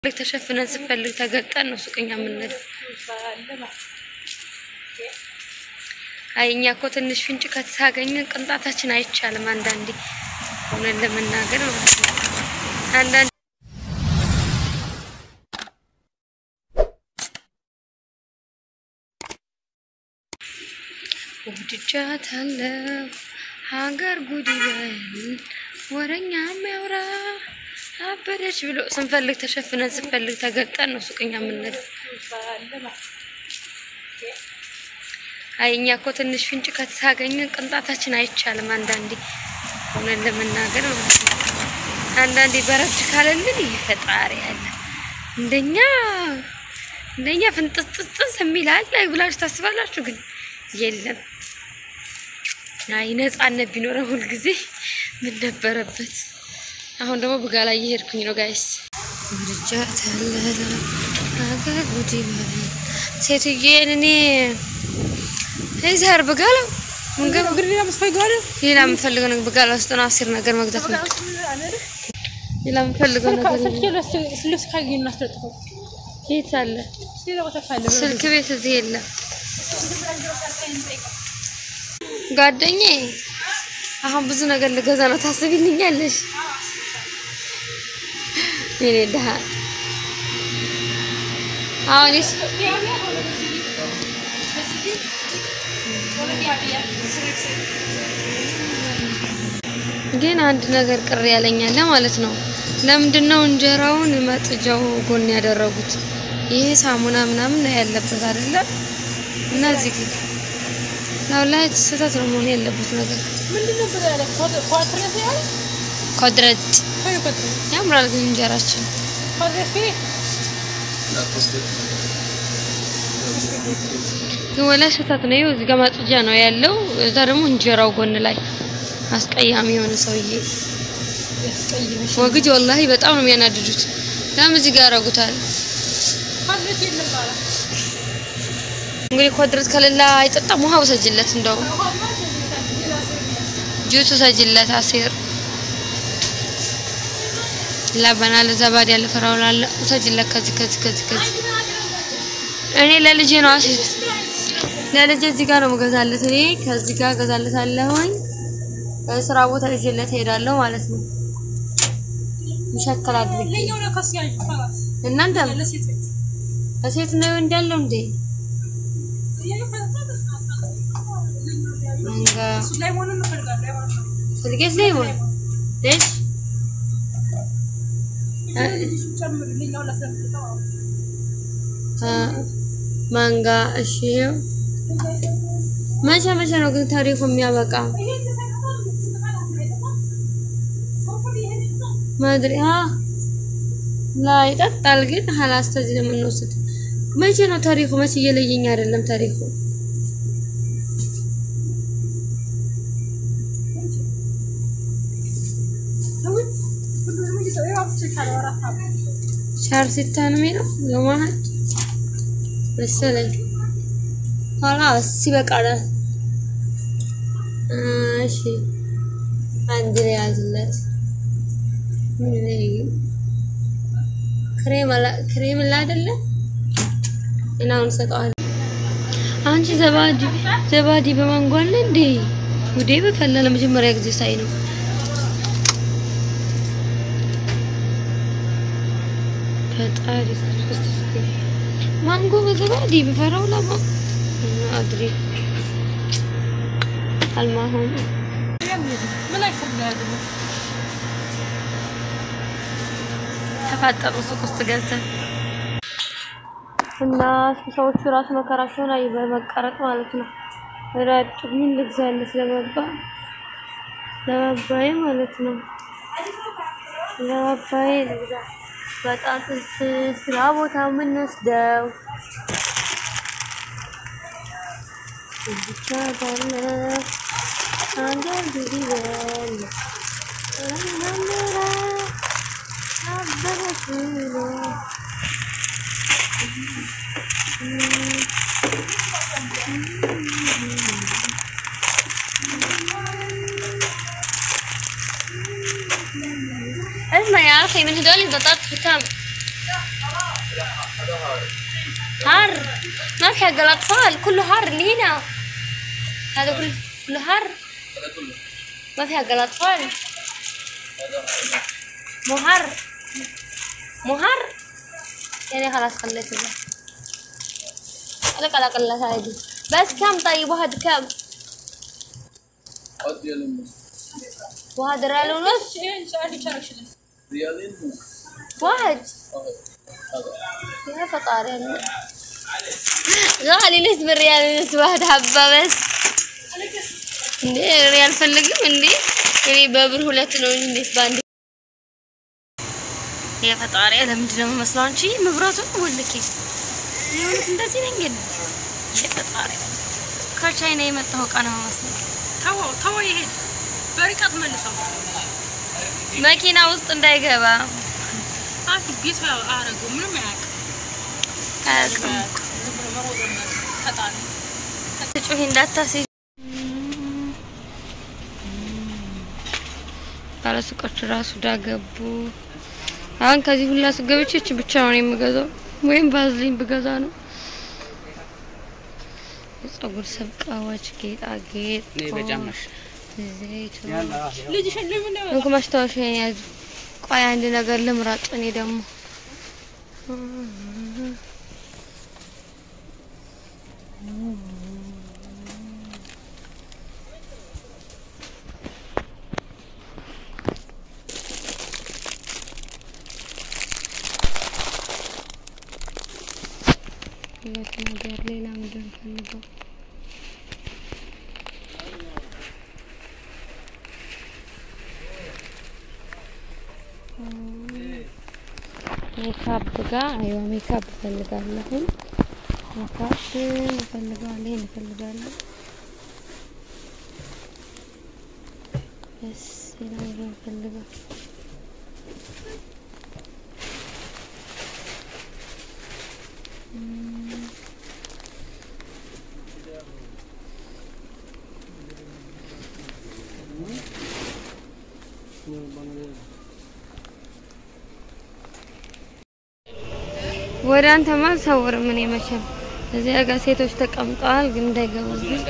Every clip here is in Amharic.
ልክ ተሸፍነን ስፈልግ ተገልጠን ነው ሱቅኛ የምንሄደው። አይ እኛ እኮ ትንሽ ፍንጭ ከታገኘን ቅንጣታችን አይቻልም። አንዳንዴ እውነት ለመናገር ማለት ነው። አንዳንዴ ወድጃታለሁ ሀገር ጉድ ይበል ወረኛ የሚያወራ አበደች ብሎ ስንፈልግ ተሸፍነን ስንፈልግ ተገልጠን ነው ሱቅኛ የምንሄደው። አይ እኛ እኮ ትንሽ ፍንጭ ከታገኘን ቅንጣታችን አይቻልም። አንዳንዴ እውነት ለመናገር ማለት ነው። አንዳንዴ በረድ ካለልን ይፈጣሪ ያለ እንደኛ እንደኛ ፍንጥስጥስጥስ የሚል አለ ብላችሁ ታስባላችሁ? ግን የለም። አይ ነጻነት ቢኖረው ሁልጊዜ ምን ነበረበት? አሁን ደግሞ ብጋ ላይ እየሄድኩኝ ነው ጋይስ። ወድጃታለሁ ሀገር ጉድ ይበል ሴትዬን እኔ እዚህ ብጋለው መንገብ ሌላ የምፈልገው ነገር ብጋላ ውስጥ ነው አስር ነገር መግዛት ነው። ሌላ የምፈልገው ነገር የት አለ? ስልክ ቤት እዚህ የለም። ጓደኛዬ አሁን ብዙ ነገር ልገዛ ነው ታስቢልኛለሽ? የኔ ድሀ አሁን ግን አንድ ነገር ቅር ያለኛለ ማለት ነው። ለምንድን ነው እንጀራውን መጥጃው ጎን ያደረጉት? ይሄ ሳሙና ምናምን ነው ያለበት አይደለ? እና እዚህ ግን ነው ላይ ስህተት ነው መሆን ያለበት ነገር። ኮድረት ያምራል ግን እንጀራችን ግን ወላሂ ስህተት ነው። ይኸው እዚህ ጋር ማጽጃ ነው ያለው። እዛ ደግሞ እንጀራው ጎን ላይ አስቀያሚ የሆነ ሰውዬ ወግጅ ወላሂ በጣም ነው የሚያናድዱት። ለምን እዚህ ጋር ያደርጉታል? እንግዲህ ኮድረት ከሌላ አይጠጣም። ውሃ ውሰጅለት፣ እንደው ጁስ ውሰጅለት። አሴር ለበና ለዘባድ ያለ ፈራው ላለ ውሰጅለት። ከዚህ ከዚህ ከዚህ ከዚህ እኔ ለልጄ ነው አሴር ለልጄ እዚህ ጋር ነው የምገዛለት። እኔ ከዚህ ጋር እገዛለታለሁኝ። ስራ ቦታ ይዤለት እሄዳለሁ ማለት ነው። ይሸከል አድርጌ እናንተ ለሴት ነው እንዳለው እንዴ መንጋ ስልኬት ላይ ሆነ እሺ ማንጋ እሺ መቼ መቼ ነው ግን ታሪኩ የሚያበቃ? ማድሪ ሀ ላይ ይጠጣል ግን ሀላስ ተዚህ ነው የምንወስድ። መቼ ነው ታሪኩ? መቼ እየለየኝ አይደለም ታሪኩ። ሻር ሲታ ነው የሚለው ለማህድ መሰለኝ። ሀላስ ይበቃናል። እሺ አንድ ላይ ያዝለት። ክሬም አላ ክሬም ላ አይደለ እናውን ሰጠዋል። አንቺ ዘባዲ ዘባዲ በማንጎ አለ እንዴ? ጉዴ በፈላ ለመጀመሪያ ጊዜ ሳይ ነው። ፈጣሪ ማንጎ በዘባዲ በፈራው ለማ አድሪ አልማሁም ተፋጠሩ ሱቅ ውስጥ ገብተን እና ሰዎቹ ራሱ መከራቸውን አይ በመቀረጥ ማለት ነው። ራጡ ምን ልግዛለት ለመባ ለመባዬ ማለት ነው። ለመባዬ ልግዛ በጣጥስ ስራ ቦታ የምንወስደው ብቻ ባለ አንዳንድ ጊዜ በል اسمع يا اخي من هذول البطاطس بكم حر ما في حق الأطفال كله حر اللي هنا هذا كله كله حر ما في حق الأطفال مو حر مو حر يعني خلاص خليته له لك على الأقل هذه بس كم طيب واحد كم هات ريالين ونص واحد ريال ونص ريالين ونص واحد أهو. هذا يا فطاري غالي نسبة ريال ونص واحد حبة بس እንዴ ሪያል ፈልግም እንዴ እኔ በብር ሁለት ነው እንጂ እንዴት ባንድ የፈጣሪ ለምንድን ነው የምመስለው አንቺ መብራቱ ወልኬ የእውነት እንደዚህ ነኝ ግን የፈጣሪ ከቻይና የመጣው እቃ ነው የምመስለው ተወው ተወው፣ ይሄድ በርቀት መልሰው። መኪና ውስጥ እንዳይገባ አኪ ቤቱ አረገው ምንም አያውቅም። አያውቅም ዝም ብሎ መሮጥ ነው። ተጣለ። ጩሂ እንዳታስይ ባለሱቆቹ ራሱ ዳገቡ። አሁን ከዚህ ሁላ ሱቅ ገብቼ እቺ ብቻ ነው የምገዛው፣ ወይም ባዝሊን ብገዛ ነው። የጸጉር ሰብቃዎች፣ ጌጣጌጥ፣ ዘይቱ ልጅሽን ለምን ነው እንኩ ማስታወሻ ያዙ። ቆይ አንድ ነገር ልምራጥ። እኔ ደግሞ ሁለት ነገር ሌላ ምንድን ነው ፈልገው ሜካፕ ጋር አይዋ ሜካፕ እፈልጋለሁ። ሜካፕ እፈልጋለሁ። ይሄን እፈልጋለሁ። እስ ሌላ ነገር እፈልጋለሁ። እም፣ ወደ አንተማ አልሰውርም እኔ መቼም እዚያ ጋር ሴቶች ተቀምጠዋል፣ ግን እንዳይገቡብኝ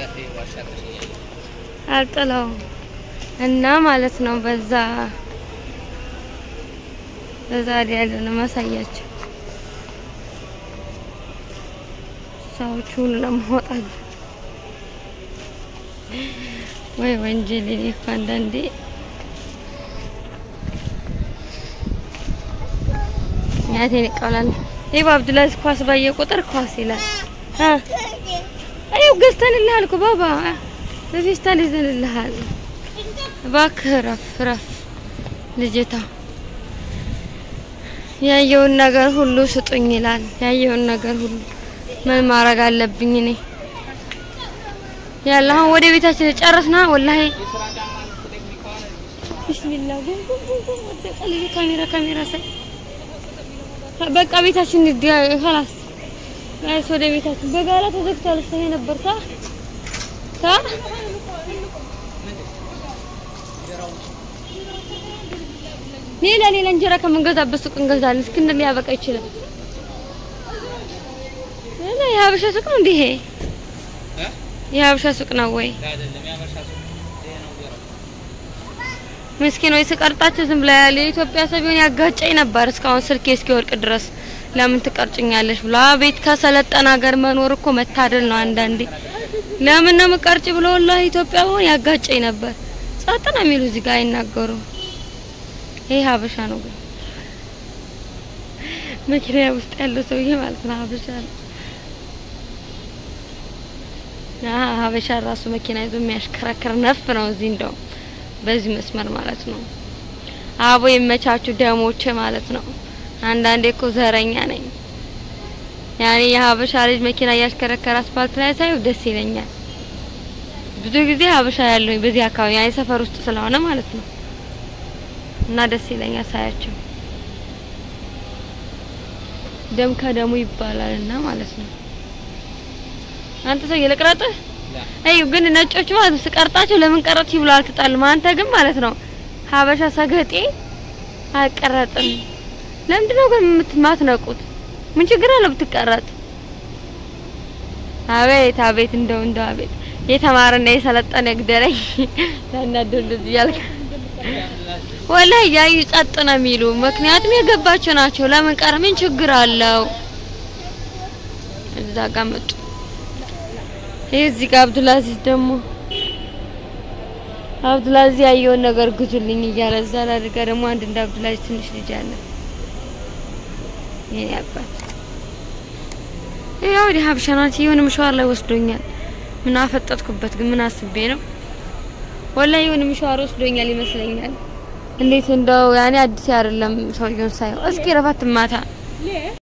አልጥለውም እና ማለት ነው። በዛ በዛ ያለ ነው ማሳያቸው ሰዎች ሁሉ ለማውጣት ወይ ወንጀል እኔ እኮ አንዳንዴ ያቴን ይቀላል። ይህ አብዱላዚዝ ኳስ ባየ ቁጥር ኳስ ይላል። አ አየው ገዝተንልሃል እኮ ባባ በፌስታል ይዘንልሃል። እባክህ ረፍ ረፍ ልጅታ ያየውን ነገር ሁሉ ስጡኝ ይላል። ያየውን ነገር ሁሉ ምን ማድረግ አለብኝ እኔ? ያለ አሁን ወደ ቤታችን ጨረስና ወላሂ ቢስሚላህ ጉም ጉም ጉም ጉም ወደቀ ልጅ ካሜራ ካሜራ ሳይ በቃ ቤታችን ኸላስ ጋይስ ወደ ቤታችን በጋራ ተዘግቷል። እሰይ ነበር ታ ታ ሌላ ሌላ እንጀራ ከምንገዛበት ሱቅ እንገዛለን። እስኪ እንደምን ሊያበቃ ይችላል። እና የሀበሻ ሱቅ ነው እንዴ? ይሄ የሀበሻ ሱቅ ነው ወይ? ምስኪን ወይ ስቀርጣቸው ዝም ብላ ያለ የኢትዮጵያ ሰው ቢሆን ያጋጨኝ ነበር እስካሁን ስልኬ እስኪወርቅ ድረስ ለምን ትቀርጭኛለሽ ብሎ ቤት ከሰለጠነ ሀገር መኖር እኮ መታደል ነው። አንዳንዴ ለምን ነው የምቀርጭ ብሎ ወላሂ ኢትዮጵያ ቢሆን ያጋጨኝ ነበር። ጸጥ ነው የሚሉ እዚህ ጋር አይናገሩም። ይሄ ሀበሻ ነው ግን መኪና ውስጥ ያለው ሰውዬ ማለት ነው ሀበሻ ነው። አሀ ሀበሻ ራሱ መኪና ይዞ የሚያሽከረክር ነፍ ነው እዚህ እንደው በዚህ መስመር ማለት ነው። አቦ የመቻችሁ ደሞች ማለት ነው። አንዳንዴ እኮ ዘረኛ ነኝ። ያኔ የሀበሻ ልጅ መኪና እያሽከረከረ አስፋልት ላይ ሳይው ደስ ይለኛል። ብዙ ጊዜ ሀበሻ ያለውኝ በዚህ አካባቢ ያኔ ሰፈር ውስጥ ስለሆነ ማለት ነው እና ደስ ይለኛል ሳያቸው። ደም ከደሙ ይባላል እና ማለት ነው። አንተ ሰው ልቅረጥህ? አይ ግን ነጮቹ ማለት ነው ስቀርጣቸው ለምን ቀረጥሽ ብለው አልተጣሉም። አንተ ግን ማለት ነው ሀበሻ ሰገጤ አልቀረጥም። ለምንድን ነው ግን የምትማትነቁት? ምን ችግር አለው ብትቀረጥ? አቤት አቤት እንደው እንደው አቤት የተማረና የሰለጠነ ግደለኝ ያናደው እንደዚህ ያልክ ወላሂ ያዩ ጸጥ ነው የሚሉ ምክንያቱም የገባቸው ናቸው። ለምን ቀረ? ምን ችግር አለው? እዛ ጋር መጡ። ይሄ እዚህ ጋር አብዱልአዚዝ ደግሞ አብዱልአዚዝ ያየውን ነገር ግዙልኝ እያለ እዛ ላይ ጋር ደግሞ አንድ እንደ አብዱልአዚዝ ትንሽ ልጅ አለ። ይሄ አባት ያው ወዲህ ሀበሻ ናት። የሆነ ምሽዋር ላይ ወስዶኛል። ምን አፈጠጥኩበት ግን ምን አስቤ ነው? ወላሂ የሆነ ምሽዋር ወስዶኛል ይመስለኛል። እንዴት እንደው ያኔ አዲስ አይደለም ሰውየውን ሳየው። እስኪ ረፋት ማታ